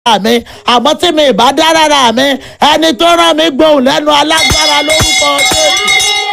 mi àmọ́ tí mi ìbá dá rárá mi ẹni tó rán mi gbóhùn lẹ́nu alágbára lórúkọ Jésù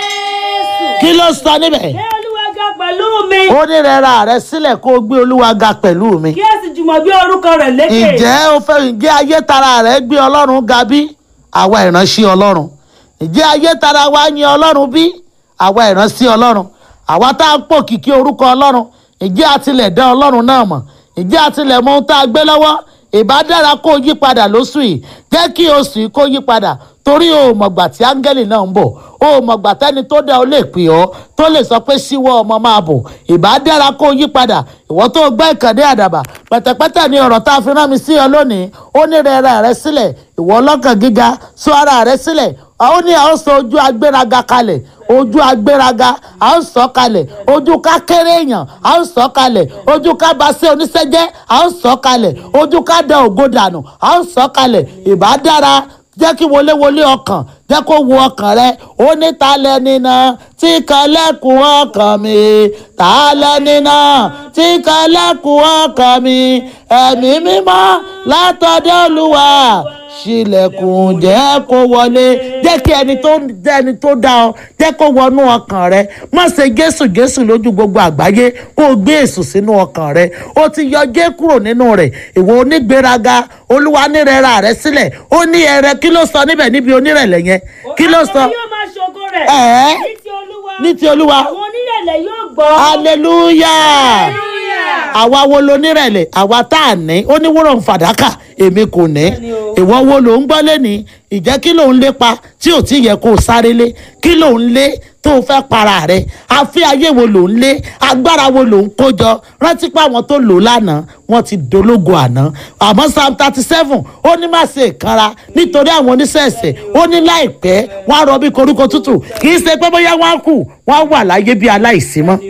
kí ló sọ níbẹ̀ Gbé Olúwa ga pẹ̀lú mi. ó ní rẹra rẹ sílẹ̀ kó o gbé olúwa ga pẹ̀lú mi Kí ẹ sì jùmọ̀ gbé orúkọ rẹ̀ lékè. ǹjẹ́ o fẹ́ ǹjẹ́ ayé tara rẹ̀ gbé ọlọ́run ga bí àwa ìránṣẹ́ ọlọ́run ǹjẹ́ ayé tara wa yin ọlọ́run bí àwa ìránṣẹ́ ọlọ́run àwa tá a ń pò kìkì orúkọ ọlọ́run ǹjẹ́ a tilẹ̀ dá ọlọ́run náà mọ̀ ǹjẹ́ a tilẹ̀ mọ ohun tá a gbé lọ́wọ́ ìbá dára kó o yí padà lóṣù yìí jẹ́ kí oṣù yìí kó yí padà torí o mọ̀gbà tí áńgẹ́lì náà ń bọ̀ o mọ̀gbà tẹ́ni tó dá o lè pè ọ́ tó lè sọ pé síwọ́ ọmọ máa bọ̀ ìbá dára kó o yí padà ìwọ tó gbọ́ ìkànnì àdàbà pẹ̀tẹ̀pẹ̀tẹ̀ ni ọ̀rọ̀ tá a fi rán mi sí ọ lónìí ó ní rẹ ara rẹ sílẹ̀ ìwọ ọlọ́kàn gíga sọ ara rẹ sílẹ̀ ó ní a ó sọ ojú agbéraga kalẹ̀ ojú agbéraga a ó sọ kalẹ̀ ojú ká kéré èèyàn a ó sọ kalẹ̀ ojú ká basẹ́ oníṣẹ́jẹ́ a ó sọ kalẹ̀ ojú ká da ògo dànù a ó sọ kalẹ̀ ìbá dára jẹ́ kí wọléwọlé ọkàn jẹ́ kó wo ọkàn rẹ ó ní ta lẹ́ni náà tí kan lẹ́kùn ọkàn mi ta lẹ́ni náà tí kan lẹ́kùn ọkàn mi ẹ̀mí mímọ́ látọ̀dọ̀ olúwa ṣílẹ̀kùn jẹ́ kó wọlé jẹ́ kí ẹni tó jẹ́ ẹni tó dá ọ jẹ́ kó wọnú ọkàn rẹ má ṣe jésù jésù lójú gbogbo àgbáyé kó o gbé èṣù sínú ọkàn rẹ ó ti yọ jẹ́ kúrò nínú rẹ̀ ìwọ onígbéraga olúwa nírẹ̀ra rẹ sílẹ̀ ó ní ẹrẹ kí ló sọ níbẹ̀ níbi onírẹ̀lẹ̀ yẹn kí ló sọ Àwọn yóò máa ṣògo rẹ̀. Ẹ̀ẹ́. Ní ti Olúwa. ní ti olúwa Àwọn onírẹ̀lẹ̀ yóò gbọ́. hallelujah Hallelujah. àwa wo lo nírẹ̀lẹ̀ àwa tá a ní ó ní wúrọ̀ ń fàdákà èmi kò ní Bẹ́ẹ̀ni o. ìwọ wo ló ń gbọ́ lẹ́ni ìjẹ́ kí ló ń lépa tí ò tí yẹ kó o sáré lé kí ló ń lé tó o fẹ́ para rẹ̀ àfi ayé wo ló ń lé agbára wo ló ń kó jọ rántí pé àwọn tó lò lánàá wọ́n ti dológo àná àmọ́ psalm thirty seven ó ní má ṣe ìkanra nítorí àwọn oníṣẹ̀ṣẹ̀ ó ní láìpẹ́ wọ́n á rọ bí koríko tútù kì í ṣe pé bóyá wọ́n á kù wọ́n á wà láyé bí aláìsí mọ́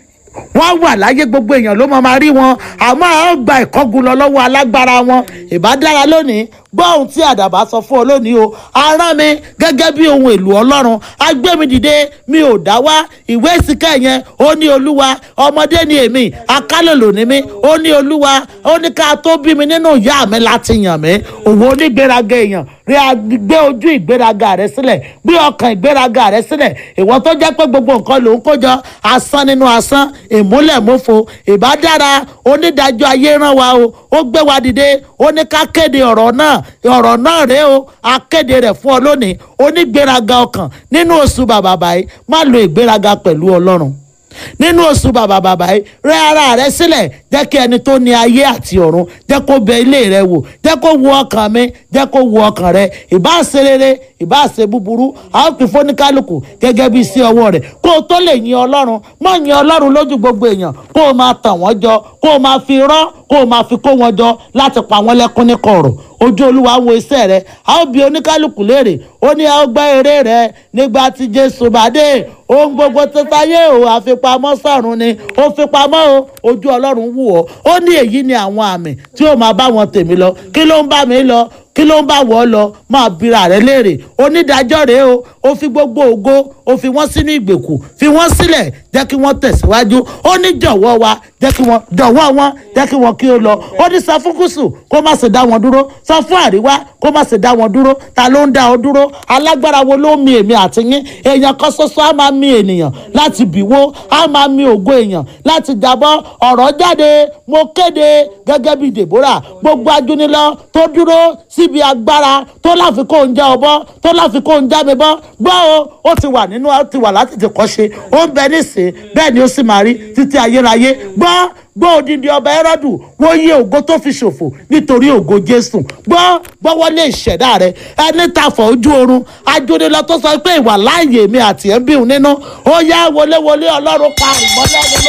wọ́n wà láyé gbogbo èèyàn ló máa ma rí wọn àmọ́ àwọn gba ìkọ́gun lọ lọ́wọ́ alágbára wọn ìbá dára lónìí gbọ́ ohun tí àdàbà sọ fún ọ lónìí o arán mi gẹ́gẹ́ bí ohun èlò ọlọ́run agbé mi dìde mi ò dá wá ìwé ìsìnká yẹn ó ní olúwa ọmọdé ni èmi akálòlò ni mí ó ní olúwa ó ní ká tó bí mi nínú ìyá mi láti yàn mí òun onígbéraga èèyàn rí a gbé ojú ìgbéraga rẹ sílẹ̀ gbé ọkàn ìgbéraga rẹ sílẹ̀ ìwọ tó jẹ́ pé gbogbo nǹkan ló ń kójọ asán nínú asán ìmúlẹ̀mófo ìbá dára onídàájọ́ ayé rán wa o ó gbé wa dìde ó ní ká kéde ọ̀rọ̀ náà ọ̀rọ̀ náà rèé o a kéde rẹ̀ fún ọ lónìí onígbéraga ọkàn nínú oṣù bàbà báyìí má lo ìgbéraga pẹ̀lú ọlọ́run nínú oṣù bàbà bàbà yìí rẹ ara rẹ sílẹ̀ jẹ́ kí ẹni tó ní ayé àti ọ̀run jẹ́ kó bẹ ilé rẹ wò jẹ́ kó wo ọkàn mi jẹ́ kó wo ọkàn rẹ ìbá ṣe rere ìbá ṣe búburú a ó pín fóníkálùkù gẹ́gẹ́ bí sí ọwọ́ rẹ̀ kó o tó lè yin ọlọ́run má yin ọlọ́run lójú gbogbo èèyàn kó o máa tàn wọ́n jọ kó o máa fi rán kó o máa fi kó wọn jọ láti pa wọ́n lẹ́kún ní kọ̀rọ̀ ojú olúwa wo iṣẹ́ rẹ a ó bi oníkálùkù léèrè ó ní a ó gbọ́ eré rẹ nígbà tí jésù bá dé ohun gbogbo tó táyé o àfipamọ́ sọ̀run ni ó fipamọ́ o ojú ọlọ́run wù ọ́ ó ní èyí ni àwọn àmì tí ó máa bá wọn tèmi lọ kí ló ń bá mi lọ kí ló ń bá wọ́ lọ máa bira rẹ léèrè onídàájọ́ rèé o ó fi gbogbo ògo ó fi wọ́n sínú ìgbèkùn fi wọ́n sílẹ̀ jẹ́ kí wọ́n tẹ̀síwájú ó ní jọ̀wọ́ wa jẹ́ kí wọ́n jọ̀wọ́ wọn jẹ́ kí wọ́n kí ó lọ ó ní sọ fún gúúsù kó má ṣe dá wọn dúró sọ fún àríwá kó má ṣe dá wọn dúró ta ló ń dá ọ dúró alágbára wo ló ń mi èmi àti yín èèyàn kan ṣoṣo á máa mi ènìyàn láti bìwó á máa mi ògo èèyàn láti jábọ́ ọ̀rọ̀ jáde mo kéde gẹ́gẹ́ bí deborah gbogbo ajúnilọ tó dúró síbi agbára tó láfi kó ń já ọ bọ́ tó láfi kó ń já mi bọ́ gbọ́ o ó ti wà nínú ó ti wà láti ti kọ́ ṣe ó ń bẹ nísìn bẹ́ẹ̀ ni ó sì máa rí títí ayérayé gbọ́ gbọ́ odindi ọba ẹrọ́dù wọ́n yé ògo tó fi ṣòfò nítorí ògo jésù gbọ́ gbọ́ wọlé ìṣẹ̀dá rẹ ẹni ta fọ ojú oorun ajúnilọ tó sọ pé ìwà láàyè mi àti ẹ̀ ń bí òun nínú ó yá wọléwọlé ọlọ́run pa ìmọ́lẹ́ mi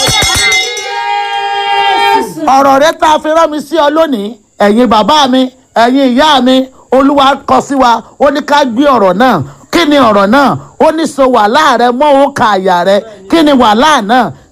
lórúkọ ọ̀rọ̀ rẹ tá a fi rán mi sí ọ lónìí ẹ̀yin bàbá mi ẹ̀yin ìyá mi olúwa kọ sí wa ó ní ká gbé ọ̀rọ̀ náà kí ni ọ̀rọ̀ náà ó ní so wàhálà rẹ mọ́ òun ka àyà rẹ kí ni wàhálà náà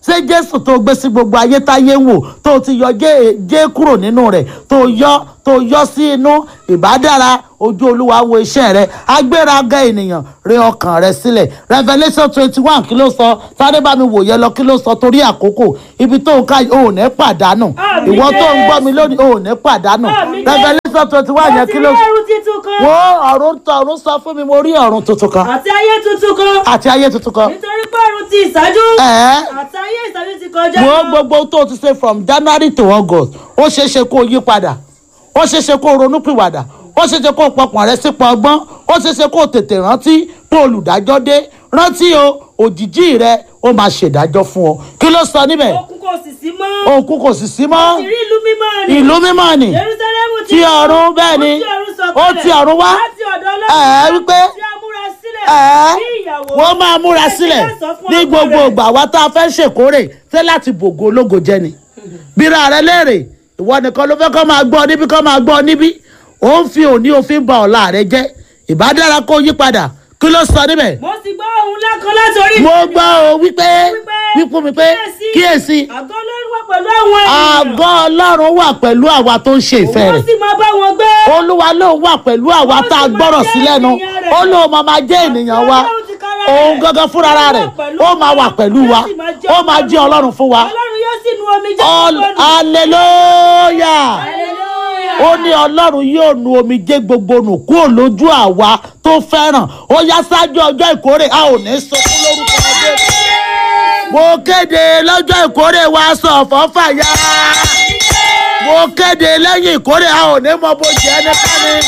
ṣé jésù tó gbé sí gbogbo ayé táyé ń wò tó ti yọ jé jé kúrò nínú rẹ̀ tó yọ tó yọ sí inú ìbádára ojú olúwa wo iṣẹ́ rẹ̀ agbéraga ènìyàn rí ọkàn rẹ̀ sílẹ̀ revelation twenty one kí ló sọ sáré bá mi wòye lọ kí ló sọ torí àkókò ibi tó ń ká ò ní pàdánù Àmín ìwọ tó ń gbọ́ Jésù. mi lónìí ò ní pàdánù Àmín Jésù. revelation twenty one yẹn Mo ti kí rí ló ẹrú títun kan wo ọ̀run tọ ọ̀run sọ fún mi mo rí ọ̀run tuntun kan àti ayé tuntun kan àti ayé tuntun kan nítorí pé ọ̀run ti ìṣáájú ẹ̀ẹ́ àti ayé ìṣáájú ti kọjá wo gbogbo tó o ti ṣe from january to august ó ṣeé ṣe kó o yí padà ó ṣeé ṣe kó o ronúpìwàdà ó ṣeé ṣe kó o pọkàn rẹ sípò ọgbọ́n ó ṣeé ṣe kó o tètè rántí pé olùdájọ́ dé rántí o òjìjí rẹ ó máa ṣèdájọ́ fún ọ kí ló sọ níbẹ̀ òkun kò sì sí mọ́ òkú kò sì sí mọ́ ti rí ìlú mímọ́ ni ìlú mímọ́ ni jerusalemu ti ọ̀run bẹ́ẹ̀ ni ó ti ọ̀run wá láti ọ̀dọ̀ ẹ̀ẹ́ ọlọ́run wípé tí a múra sílẹ̀ ẹ̀ẹ́ bí ìyàwó wọ́n máa múra sílẹ̀ ní gbogbo ìgbà wa tá a fẹ́ ṣèkórè tẹ́ láti bògo ológo jẹ́ ni bíra rẹ léèrè ìwọ nìkan ló fẹ́ kọ́ máa gbọ́ níbí kọ́ máa gbọ́ níbí ó ń fi òní òfin ba ọ̀la rẹ jẹ́ ìbádára kó yí padà kí ló sọ níbẹ̀ mo sì gbọ́ ohun lákan láti orí mo ìtẹ́ mi. gbọ́ o wípé wípé mi pé kíyèsí àgọ́ ọlọ́run wà pẹ̀lú àwọn ènìyàn àgọ́ ọlọ́run wà pẹ̀lú àwa tó ń ṣe ìfẹ́ wọ́n rẹ̀ sì máa bá wọn gbé olúwa lóun wà pẹ̀lú àwa tá a gbọ́rọ̀ sí lẹ́nu ó lóun máa máa jẹ́ ènìyàn wa òun gangan fúnra rẹ̀ ó máa wà pẹ̀lú wa ó máa jẹ́ ọlọ́run fún wa ọlọ́run yóò sì nu omi jẹ́ All- gbogbo nù. hallelujah Hallelujah. ó ní ọlọ́run yóò nu omijé gbogbo nù kúrò lójú àwa tó fẹ́ràn ó yá ṣáájú ọjọ́ ìkórè a ò ní sọkún lórúkọ Jésù. mo kéde lọ́jọ́ ìkórè wa sọ ọ̀fọ̀ fàyà mo kéde lẹ́yìn ìkórè a ò ní mọ bó jẹ́ ẹnikẹ́ni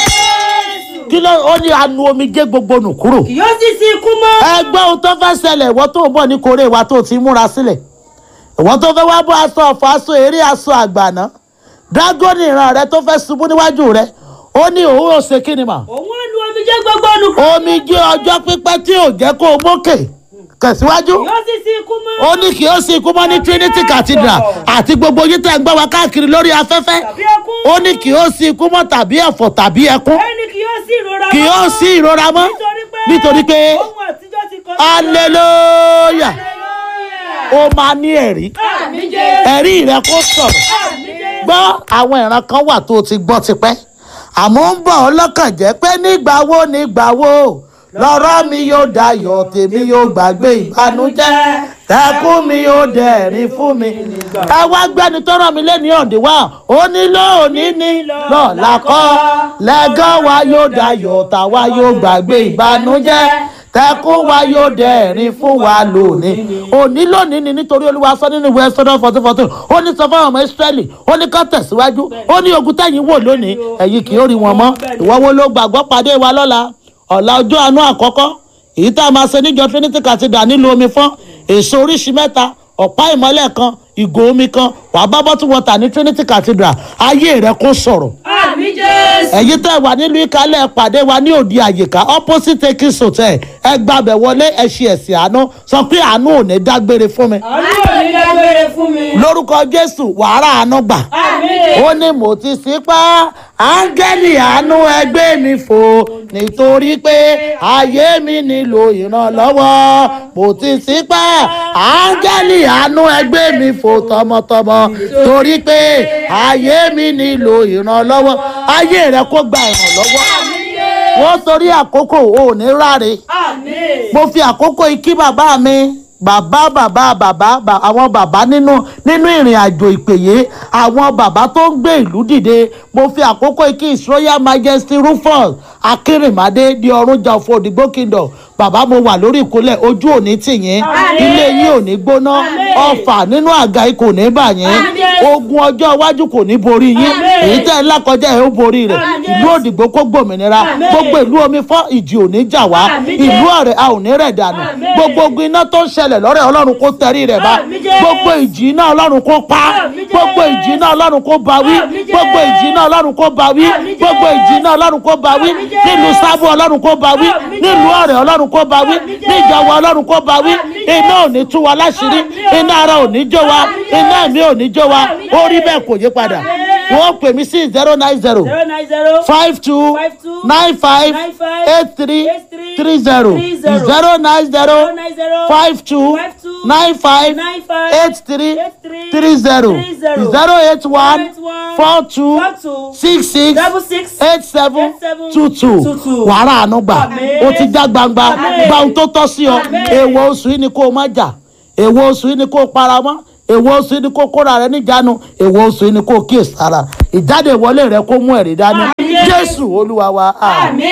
kí ló ó ní anu omijé gbogbo nù kúrò kì yóò sì sí ikú mọ́. ẹgbẹ́ ohun tó fẹ́ ṣẹlẹ̀ ìwọ tó ń bọ̀ ní kórè wa tó ti múra sílẹ̀ ìwọ tó fẹ́ wá bọ́ aṣọ ọ̀fọ̀ aṣọ eré aṣọ àgbàná dágọ́nì ìran rẹ tó fẹ́ ṣubú níwájú rẹ ó ní òun ò ṣe kí ni mà òun ó nu omi jẹ́ gbogbo nù. omi jẹ́ ọjọ́ pípẹ́ tí ò jẹ́ kó o mókè tẹ̀síwájú kì yóò sì sí ikú mọ́. ó ní kí ó sì kú mọ́ ní trinity cathedral àti gbogbo yìí tẹ̀ ń gbọ́ wa káàkiri lórí afẹ́fẹ́ tàbí ẹkún. ó ní kí ó sì kú mọ́ tàbí ẹ̀fọ́ tàbí ẹkún ẹni kì yóò sí ìrora kì ó sí ìrora mọ́ nítorí pé ohun àtijọ́ ti kọjá. hallelujah Hallelujah. ó máa ní ẹ̀rí Àmín Jésù. ẹ̀rí rẹ kó sọ̀rọ̀ Àmín Jésù. gbọ́ àwọn ìran kan wà tó o ti gbọ́ tipẹ́ àmọ́ ń bọ̀ ọ́ lọ́kàn jẹ́ pé nígbà wo nígbà wo lọ́rọ̀ mi yóò dayọ̀ tèmi yóò gbàgbé ìbànújẹ́ tẹkún mi yóò dẹ̀rín fún mi. ẹ wá gbẹ́ni tó ràn mí lẹ́ni ọ̀dẹ̀ wá ó ní lóòní ní lọ́la kọ́ lẹ́gàn wa yóò dayọ̀ tàwa yóò gbàgbé ìbànújẹ́ tẹkún wa yóò dẹ̀rín fún wa lónìí òní lónìí ni nítorí olúwa sọ nínú ìwé ẹsọdọ fourteen fourteen ó ní sọ fáwọn ọmọ ìsírẹ́lì ó ní ká tẹ̀síwájú ó ní ogun tẹ̀yìn wò lónìí ẹ̀yin kì í rí wọn mọ́ ìwọ wo ló gbàgbọ́ pàdé wa lọ́la ọ̀la ọjọ́ àánú àkọ́kọ́ èyí tá a máa ṣe níjọ trinity cathedral nílùú omi fún èso oríṣi mẹ́ta ọ̀pá ìmọ́lẹ̀ kan ìgò omi kan wàá bá bọ́tú wọ́tà ní trinity cathedral ayé rẹ kó sọ̀rọ̀ Àmín Jésù. ẹ̀yin tẹ́ wà nílùú ìkálẹ̀ pàdé wa ní òdi àyíká opposite ekis hotel ẹ gbàbẹ̀ wọlé ẹ ṣe ẹ̀sìn àánú sọ pé àánú ò ní dágbére fún mi Àánú ò ní dágbére fún mi. lórúkọ jésù wàhálà àánú gbà Àmín Jésù. ó ní mo ti sípá áńgẹ́lì àánú ẹgbẹ́ mi fò nítorí pé ayé mi nílò ìrànlọ́wọ́ mo ti sípá áńgẹ́lì àánú ẹgbẹ́ mi fò tọmọtọmọ torí pé ayé mi nílò ìrànlọ́wọ́ ayé rẹ kó gba ìrànlọ́wọ́ Àmín Jésù. wọ́n torí àkókò ò ní ráre Àmín. mo fi àkókò ikí bàbá mi bàbá bàbá bàbá bà- àwọn bàbá nínú nínú ìrìn àjò ìpèyè àwọn bàbá tó ń gbé ìlú dìde mo fi àkókò ikí his royal majesty rufus akérèmádé di ọ̀rúnjà fún òdìgbò kingdom bàbá mo wà lórí ìkúnlẹ̀ ojú òní tìyín Àmín. ilé yín ò ní gbóná Àmín. ọfà nínú àga yìí kò ní bà yín Àmín. ogun ọjọ́ iwájú kò ní borí yín Àmín. èyí tẹ́ ẹ ńlá kọjá ẹ̀ ó borí rẹ̀ Àmín. ìlú òdìgbò kó gbòmìnira Àmín. gbogbo ìlú omi fọ́ ìjì ò ní jà wá Àmín. ìlú ọ̀rẹ́ a ò ní rẹ̀ dànù Àmín. gbogbo ogun iná tó ń ṣẹlẹ̀ lọ́rẹ̀ ọlọ́run kó tẹrí rẹ̀ bá Àmín Jésù. gbogbo ìjì iná ọlọ́run kó pa Àmín Jésù. gbogbo ìjì iná ọlọ́run kó bá wí Àmín Jésù. gbogbo ìjì iná ọlọ́run kó bá wí Àmín Jésù. gbogbo ìjì iná ọlọ́run kó bá wí Àmín Jésù. nílùú sábò ọlọ́run kó bá wí Àmín nílùú Jésù. ọ̀rẹ́ ọlọ́run kó bá wí Àmín Jésù. níjọba ọlọ́run kó bá wí Àmín Jésù. iná ò ní tú wa láṣìírí Àmín o. iná ara ò ní jó wa Àmín Jésù. iná ẹ̀mí ò ní jó wa Àmín Jésù. ó rí bẹ́ẹ̀ kò yí padà Àmín. wọ́n pè mí sí zero nine zero zero nine zero five two five two nine five nine five eight three eight three three zero three zero zero nine zero zero nine zero five two five two nine five nine five eight three eight three three zero three zero zero eight one eight one four two four two six six double six eight seven eight seven two two two two. wàrà àánú gbà Àmín. ó ti já gbangba Àmín. gba ohun tó tọ́ sí ọ Àmín. èèwọ̀ oṣù yìí ni kó o má jà èèwọ̀ oṣù yìí ni kó o para mọ́ èèwọ̀ oṣù yìí ni kó o kóra rẹ níjàánu èèwọ̀ oṣù yìí ni kó o kíyèsára ìjáde ìwọlé rẹ kó mú ẹ̀rí dání Àmín. jésù olúwa wa àmín. àmín